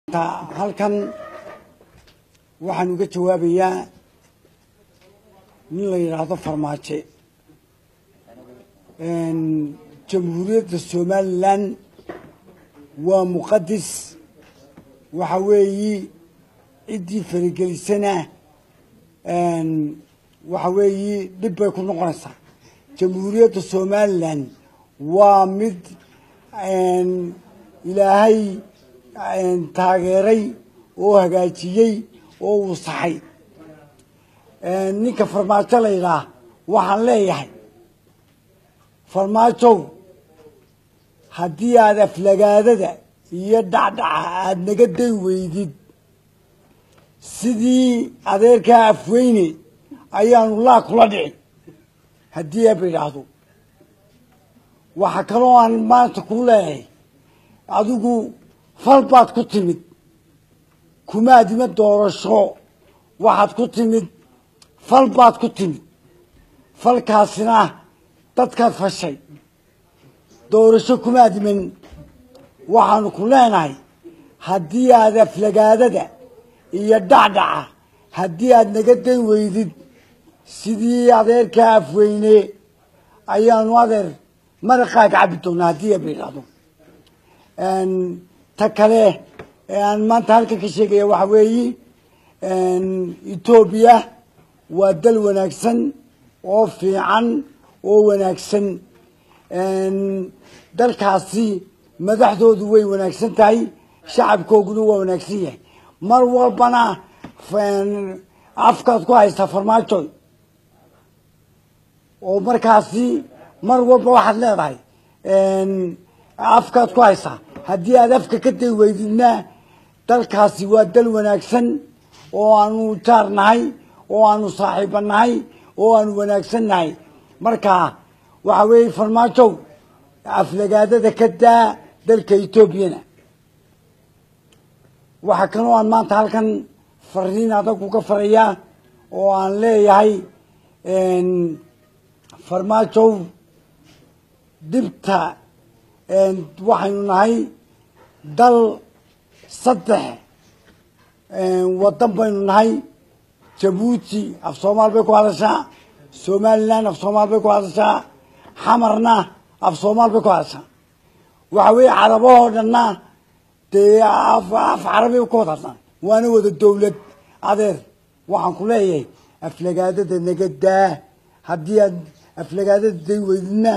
halkan waxaan uga jawaabayaa nin la yidhaahdo farmaajo jamhuuriyadda somalilan waa muqadis waxa weeyi ciddii faragelisana waxa weeyi dhib bay ku noqonaysaa jamhuuriyadda somalilan waa mid ilaahay taageeray oo hagaajiyey oo uu saxay ninka farmaajo la yidhaah waxaan leeyahay farmaajow haddii aada aflagaadada iyo dhacdhaca aada naga day weydid sidii adeerkaa afweyne ayaanu laa kula dhici haddii eeba idhaahdo waxaa kaloo aan maanta ku leeyahay adigu fal baad ku timid kumaadima doorasho waxaad ku timid fal baad ku timid falkaasina dadkaad fashay doorasho kumaadiman waxaanu ku leenahay haddii aad aflagaadada iyo dhacdhaca haddii aad naga dan weydid sidii adeerkaa afweyne ayaanu adeer maraqaaga cabi doonaa haddii eeba idhaahdo ta kale ee aan maanta halkan ka sheegaya waxa weeyi etoobiya waa dal wanaagsan oo fiican oo wanaagsan dalkaasi madaxdoodu way wanaagsan tahay shacabkooguna waa wanaagsan yahay mar walbana afkaad ku haysaa farmaajo oo markaasi mar walba waxaad leedahay afkaad ku haysaa haddii aad afka ka day weydidna dalkaasi waa dal wanaagsan oo aanu jaar nahay oo aanu saaxiiba nahay oo aanu wanaagsan nahay marka waxa weeye farmaajow aflagaadada ka daa dalka etoobiyana waxaa kaloo aan maanta halkan fariin adag uga farayaa oo aan leeyahay farmaajow dhibta waxaynu nahay dal saddex waddan baynu nahay jabuuti af soomaal bay ku hadashaa somalilan af soomaal bay ku hadashaa xamarna af soomaal bay ku hadashaa waxa weeye carabahoo dhanna dee af carabay ku wada hadlaan waana wada dowlad adeer waxaan ku leeyahay aflagaadada naga daa haddii aad aflagaadada day weydidna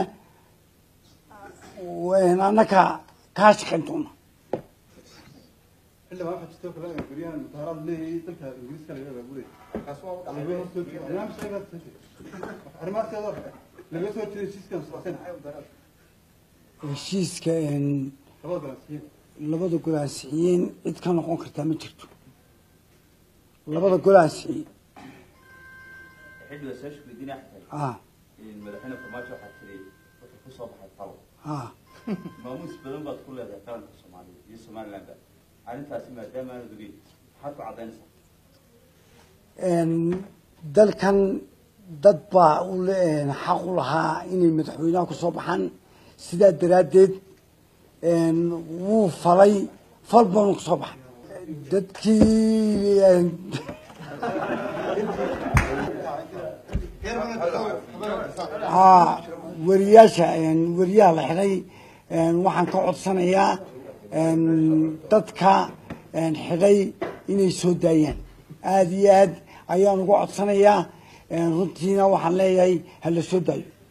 annaka kaa shaqayn doona xildhibaan waxaa jirto kale guryahan mutaaraad leeyahay dalka ingiriiska laga abaabulay laga soo jeedo barnaamij sheegaad soo jeedo arrimahaaskeeda laga soo jeedo heshiiskan socoseen heshiiska labada galansiyin labada gol ansixiyeen cid ka noqon kartaa ma jirto labada gol ansixiyey xilliga soo shugudina xitay ah madaxweyne farmaajo waxaa tiri wuxuu ku soo baxay falo ah maamuus badan baad ku leedahay qaranka soomaaliya iyo somalilandba arrintaasi maadaama aanad ogeyn maxaad ku caddaynaysaa dalkan dad baa u le- xaq u lahaa inay madaxweynaha ku soo baxaan sidaa daraaddeed wuu falay fal baanu ku soo baxay dadkii haa weriyaasha weriyaha la xidhay waxaan ka codsanayaa dadka xidhay inay soo daayaan aada iyo aad ayaan uga codsanayaa runtiina waxaan leeyahay ha la soo daayo